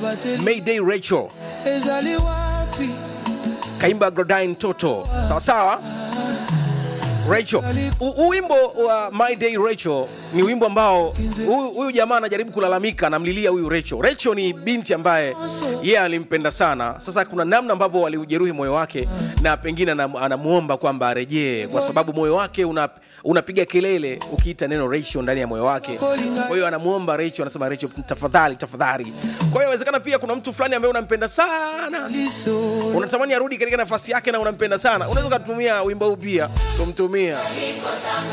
Mayday Rachel ezali wapi kaimba Grodine Toto, sawa sawa. Rachel, U- huu wimbo wa My Day Rachel ni wimbo ambao huyu huyu jamaa anajaribu kulalamika, anamlilia huyu Rachel. Rachel ni binti ambaye yeye alimpenda sana. Sasa kuna namna ambavyo waliujeruhi moyo wake, na pengine anam- anamuomba kwamba arejee, kwa sababu moyo wake una unapiga kelele ukiita neno Rachel ndani ya moyo wake. Kwa hiyo anamuomba Rachel, anasema Rachel, tafadhali tafadhali. Kwa hiyo inawezekana pia kuna mtu fulani ambaye unampenda sana liso unatamani arudi katika nafasi yake na unampenda sana, unaweza ukatumia wimbo huu pia kumtumia